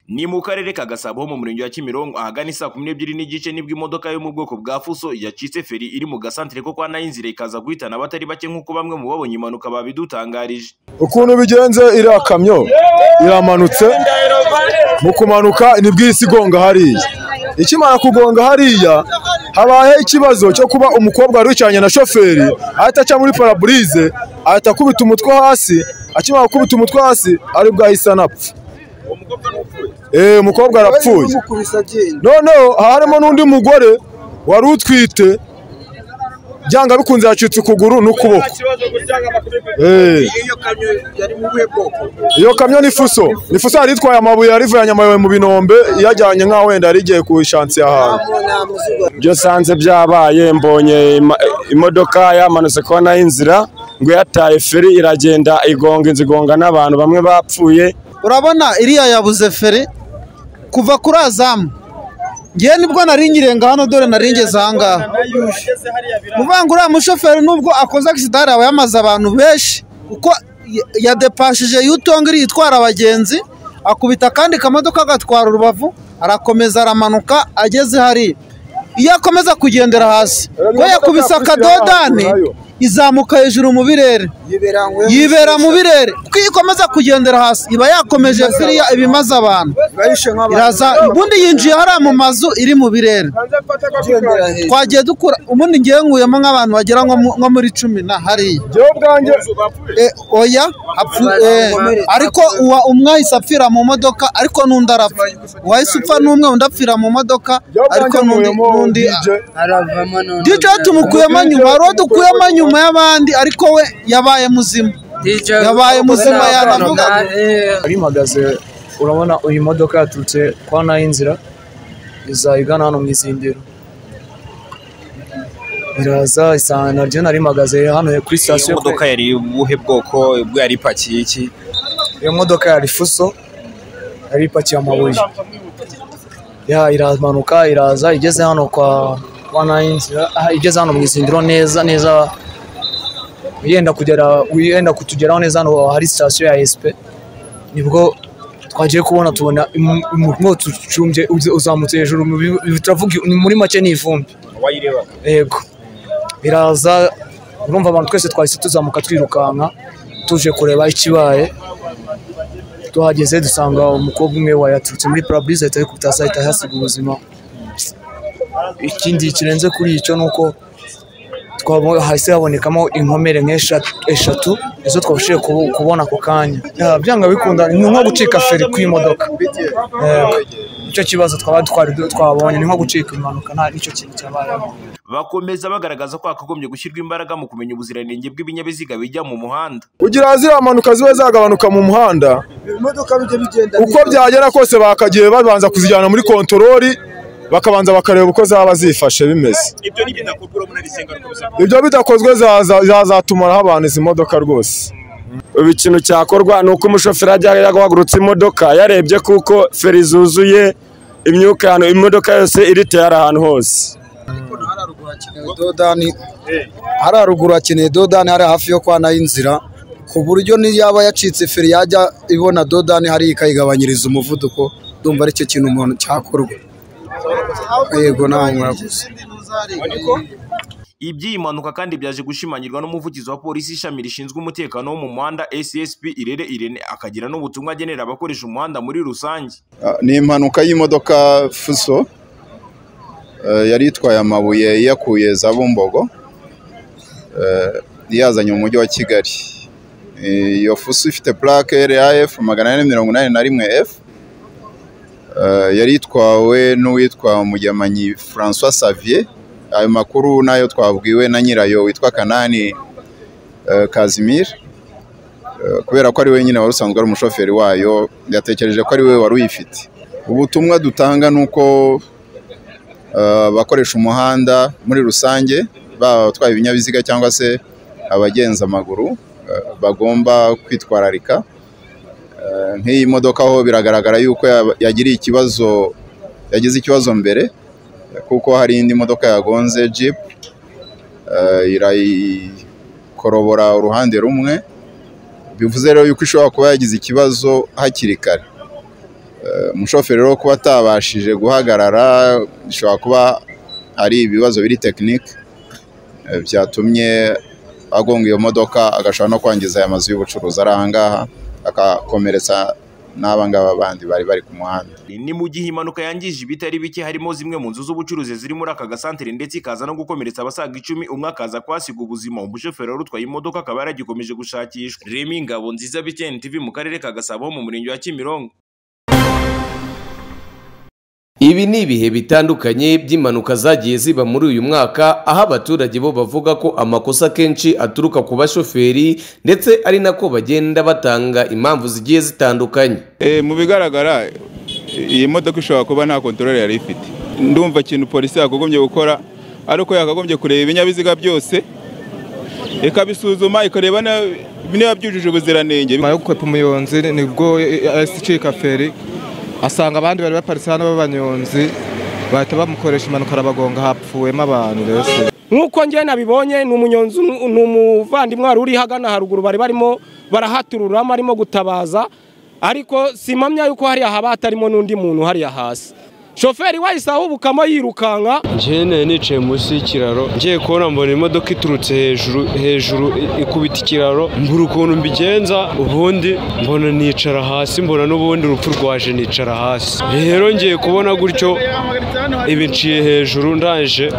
Ni mu karere ka Gasabo ho mu murenge wa Kimironko ahagana isaa kumi n'ebyiri n'igice nibwo imodoka yo mu bwoko bwa fuso yacitse feri iri mu gasantere ko kwa Nayinzire ikaza guhitana abatari bake nk'uko bamwe mu babonye impanuka babidutangarije. ukuntu bigenze iriya kamyo iramanutse mu kumanuka nibwo isi igonga hariya ikimara kugonga hariya habaye ikibazo cyo kuba umukobwa wari wicaranye na shoferi ahita aca muri paraburize ahita akubita umutwe hasi akimara gukubita umutwe hasi aribwo ahise anapfa Eh, umukobwa arapfuye noneho harimo n'undi mugore wari utwite byanga bikunze yacitse ukuguru n'ukuboko Eh. iyo kamyo yari mu buhe bwoko iyo kamyo ni fuso ni fuso yari itwaye amabuye yarivanye amabuye mu binombe iyajyanye nk'aho wenda yari igiye ku ishansi yahawe nta muzigo ibyo nsanze byabaye mbonye ima- imodoka yamanutse kuba nayo inzira ngo yataye feri iragenda igonga inzu igonga n'abantu bamwe bapfuye urabona iriya yabuze feri kuva kuri azamu ngewe nibwo nari nyirenga hano dore nari ngeze ahangaha uvuga ngo uriya mushoferi nubwo akoze agisida hariya aba yamaze abantu benshi kuko ya- yadepashije yutongera itwara abagenzi akubita akandi kamodoka agatwara urubavu arakomeza aramanuka ageze hariya iyo akomeza kugendera hasi ko yakubise akadodani izamuka hejuru mu birere yibera ngo yibera mu birere kuko iyo ikomeza kugendera hasi iba yakomeje firiya ibimaze abantu bayishe nk'abantu iraza ubundi yinjiye hariya mu mazu iri mu birere ugendera hejuru twagiye dukura ubundi ngewe nkuyemo nk'abantu bagera nko mu- nko muri cumi na hariya jyewe ubwanjye Eh, oya apfu- eh, ariko uwa umwe ahise apfira mu modoka ariko n'undi arapfa uwahise upfa n'umwe undi apfira mu modoka ariko n'undi n'undi aravamo none DJ tumukuyemo nyuma hari uwo dukuyemo nyuma y'abandi ariko we yabaye muzima DJ yabaye muzima yanavuga Eh, arimagaze urabona iyi modoka yaturutse kwa nayinzira izayigana hano mu izindiro iraza isanga naryo narimagaze hano kuri sitasiyo imodoka yari ubuhe bwoko ubwo yari ipakiye iki iyo modoka ya rifuso yari ipakiye amabuye ya iramanuka iraza igeze hano kwa kwa nayinzira aha, igeze hano mu izindiro neza neza yenda kugera yenda kutugeraho neza hano hari sitasiyo ya esipe nibwo twagiye kubona tubona imu- imu- umwotsi ucumbye uza- uzamutse hejuru mu bi- turavuga ni- muri make ni ivumbi yego biraza urumva abantu twese twahise tuzamuka twirukanka tuje kureba ikibaye tuhageze dusanga umukobwa umwe wayaturutse muri paraburize ahita yikubita hasi ahita ahasiga ubuzima ikindi kirenze kuri icyo ni uko twabo- hahise habonekamo inkomere nk'eshatu eshatu izo twabashije kubo- kubona ako kanya Ya, byanga bikunda ni nko gucika feri kw'imodoka Yego. nicyo kibazo twaba twari du- twabonye ni nko gucika impanuka nta nicyo kintu cyabayeho Bakomeza bagaragaza ko hakagombye gushyirwa imbaraga mu kumenya ubuziranenge bw'ibinyabiziga bijya mu muhanda. kugira ngo ziriya mpanuka zibe zagabanuka mu muhanda imodoka bijya bigenda uko byagera kose bakagiye babanza kuzijyana muri kontorori bakabanza bakareba uko zaba zifashe bimeze ibyo bidakozwe zaza- zazatumaraho abantu izi modoka rwose ubu ikintu cyakorwa ni uko umushoferi ajya yaguhagurutse imodoka yarebye kuko feri zuzuye imyuka ahantu imodoka yose iritera ahantu hose dodani hari haruguru hakeneye dodani hari hafi yo kwa nayinzira ku buryo niyo yaba yacitse feri yajya ibona dodani hariya ikayigabanyiriza umuvuduko ndumva aricyo kintu umuntu cyakorwa yego nawe murakoze Iby'iyi mpanuka kandi byaje gushimangirwa n'umuvugizi wa polisi ishami rishinzwe umutekano wo mu muhanda SSP Irere Irene akagira n'ubutumwa agenera abakoresha umuhanda muri rusange. ni impanuka y'imodoka fuso eh, yari itwaye amabuye iyakuye za bumbogo eh, iyazanye mu mujyi wa kigali Eh, iyo fuso ifite plaque raf magana ane mirongo inani na rimwe f Eh, yari itwawe n'uwitwa mugemanyi francois savier ayo makuru nayo twabwiwe na nyirayo witwa kanani eh, kazimir Eh, kubera ko ari we nyine wari usanzwe ari umushoferi wayo yatekereje ko ari we wari uyifite ubutumwa dutanga ni uko eh, abakoresha umuhanda muri rusange baba abatwaye ibinyabiziga cyangwa se abagenza amaguru eh, bagomba kwitwararika Eh, nk'iyi modoka ho biragaragara yuko ya- yagiriye ikibazo yagize ikibazo mbere eh, kuko hari indi modoka yagonze jeep eh, irayikorobora uruhande rumwe bivuze rero yuko ishobora kuba yagize ikibazo hakiri kare Eh, umushoferi rero kuba atabashije guhagarara bishobora kuba ari ibibazo biri tekinike eh, byatumye agonga iyo modoka agashobora no kwangiza aya mazu y'ubucuruzi ari aha ngaha akakomeretsa n'aba ngaba bandi bari bari ku muhanda ni mu gihe impanuka yangije ibitari bike harimo zimwe mu nzu z'ubucuruzi ziri muri aka gasantere ndetse ikaza no gukomeretsa abasaga icumi umwe akaza kwasiga ubuzima umushoferi wari utwaye imodoka akaba yaragikomeje gushakishwa remi ngabo nziza bitn tv mu karere ka gasabo mu murenge wa kimironko Ibi ni ibihe bitandukanye by'impanuka zagiye ziba muri uyu mwaka aho abaturage bo bavuga ko amakosa akenshi aturuka ku bashoferi ndetse ari nako bagenda batanga impamvu zigiye zitandukanye Eh, mu bigaragara iyi modoka ishobora kuba nta kontorore yari ifite ndumva ikintu polisi yakagombye gukora ari uko yakagombye kureba ibinyabiziga byose ikabisuzuma ikareba na- niba byujuje ubuziranenge nyuma yo gukwepa umunyonzi nibwo ahise icika feri asanga abandi bari baparitse hano b'abanyonzi bahita bamukoresha impanuka arabagonga hapfuwemo abantu rero nk'uko njye nabibonye ni umunyonzi umwe- ni umuvandimwe wari uri hagana haruguru bari barimo barahaturura barimo gutabaza ariko simpamya yuko hariya haba hatarimo n'undi muntu hariya hasi shoferi wahise ahubukamo yirukanka njyewe nicaye munsi y'ikiraro ngiye kubona mbona imodoka iturutse hejuru hejuru i- ikubita ikiraro mbura ukuntu mbigenza ubundi mbona nicara hasi mbona n'ubundi urupfu rwaje nicara hasi rero ngiye kubona gutyo ibi nciye hejuru ndangije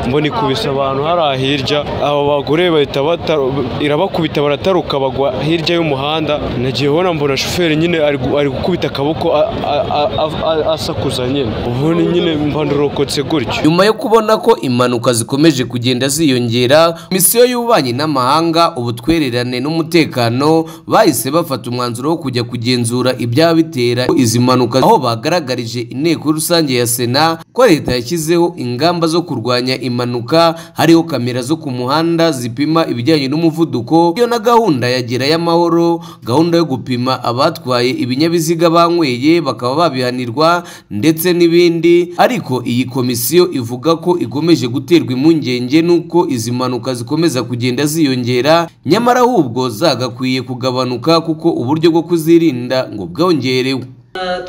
mbona ikubise abantu hariya hirya abo bagore bahita bata- irabakubita barataruka bagwa hirya y'umuhanda nagiye ubona mbona shoferi nyine ari gu- ari gukubita akaboko a- a- a- a- a- asakuza nyine ubundi nyine mba ndarokotse gutyo nyuma yo kubona ko impanuka zikomeje kugenda ziyongera misiyo y'ububanyi n'amahanga ubutwererane n'umutekano bahise bafata umwanzuro wo kujya kugenzura ibyaba bitera izi mpanuka aho bagaragarije inteko rusange ya sena ko leta yashyizeho ingamba zo kurwanya impanuka hariho kamera zo ku muhanda zipima ibijyanye n'umuvuduko iyo na gahunda ya gerayo amahoro gahunda yo gupima abatwaye ibinyabiziga banyweye bakaba babihanirwa ndetse n'ibindi ariko iyi komisiyo ivuga ko ikomeje guterwa impungenge n'uko izi mpanuka zikomeza kugenda ziyongera nyamara ahubwo zagakwiye kugabanuka kuko uburyo bwo kuzirinda ngo bwongerewe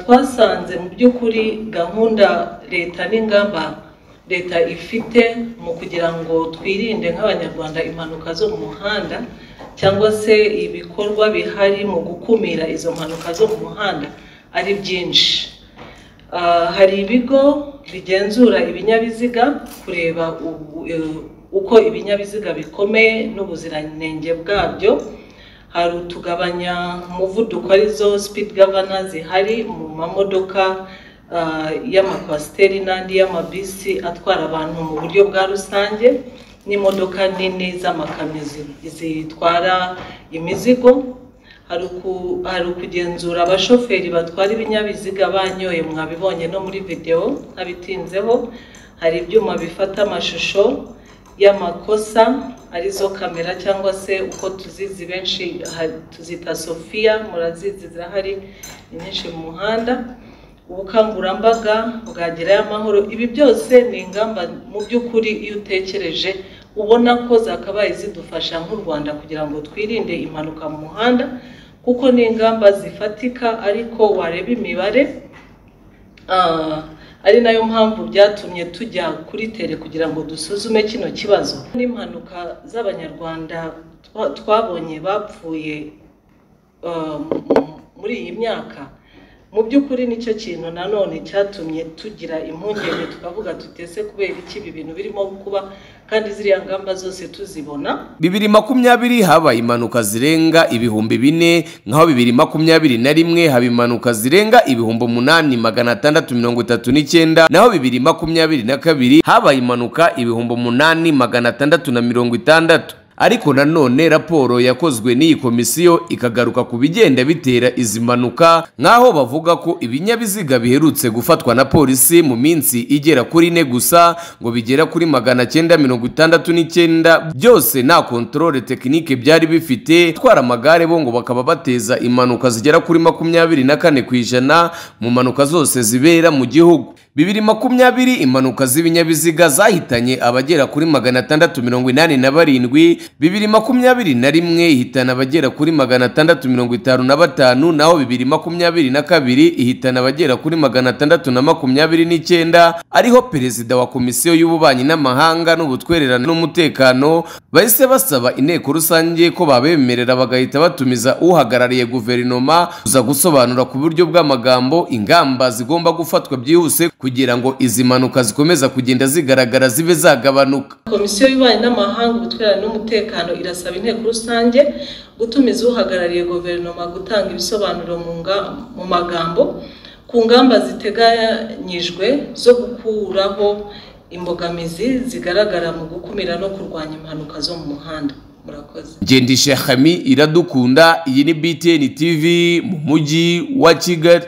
twasanze mu by'ukuri gahunda leta n'ingamba leta ifite mu kugira ngo twirinde nk'abanyarwanda impanuka zo mu muhanda cyangwa se ibikorwa bihari mu gukumira izo mpanuka zo mu muhanda ari byinshi Ah, hari ibigo bigenzura ibinyabiziga kureba ubu- eh, uko ibinyabiziga bikomeye n'ubuziranenge bwabyo hari utugabanya umuvuduko arizo speed governor zihari mu mamodoka ah, y'amakwasiteri n'andi y'amabisi atwara abantu mu buryo bwa rusange n'imodoka nini z'amakamyo zi- zitwara imizigo hari uku- hari ukugenzura abashoferi batwara ibinyabiziga banyoye mwabibonye no muri videwo ntabitinzeho hari ibyuma bifata amashusho y'amakosa arizo kamera cyangwa se uko tuzizi benshi ha- tuzita sofiya murazizi zirahari ni nyinshi mu muhanda ubukangurambaga bwagerayo amahoro ibi byose ni ingamba mu by'ukuri iyo utekereje ubona ko zakabaye zidufasha nk'u rwanda kugira ngo twirinde impanuka mu muhanda kuko ni ingamba zifatika ariko wareba imibare Ah, ari nayo mpamvu byatumye tujya kuri tere kugira ngo dusuzume kino kibazo n'impanuka z'abanyarwanda twa- twabonye bapfuye ah, mu- muri iyi myaka mu by'ukuri nicyo kintu nanone cyatumye tugira impungenge tukavuga tuti ese kubera iki ibi bintu birimo kuba kandi ziriya ngamba zose tuzibona bibiri makumyabiri habaye impanuka zirenga ibihumbi bine nk'aho bibiri makumyabiri na rimwe haba impanuka zirenga ibihumbi umunani magana atandatu mirongo itatu n'icyenda naho bibiri makumyabiri na kabiri habaye impanuka ibihumbi umunani magana atandatu na mirongo itandatu ariko nanone raporo yakozwe n'iyi komisiyo ikagaruka ku bigenda bitera izi mpanuka nk'aho bavuga ko ibinyabiziga biherutse gufatwa na polisi mu minsi igera kuri ine gusa ngo bigera kuri magana cyenda mirongo itandatu n'icyenda byose nta kontorore tekinike byari bifite gutwara amagare bo ngo bakaba bateza impanuka zigera kuri makumyabiri na kane ku ijana mu mpanuka zose zibera mu gihugu bibiri makumyabiri impanuka z'ibinyabiziga zahitanye abagera kuri magana atandatu mirongo inani na barindwi bibiri makumyabiri na rimwe ihitana abagera kuri magana atandatu mirongo itanu na batanu naho bibiri makumyabiri na kabiri ihitana abagera kuri magana atandatu na makumyabiri n'icyenda ariho perezida wa komisiyo y'ububanyi n'amahanga n'ubutwererane n'umutekano bahise basaba inteko rusange ko babemerera bagahita batumiza uhagarariye guverinoma kuza gusobanura ku buryo bw'amagambo ingamba zigomba gufatwa byihuse kugira ngo izi mpanuka zikomeza kugenda zigaragara zibe zagabanuka komisiyo y'ububanyi n'amahanga ubutwererane n'umutekano irasaba inteko rusange gutumiza uhagarariye guverinoma gutanga ibisobanuro mu nga- mu magambo ku ngamba ziteganyijwe zo gukuraho imbogamizi zigaragara mu gukumira no kurwanya impanuka zo mu muhanda murakoze ngendisha hami iradukunda iyi ni btn tv mu mujyi wa kigali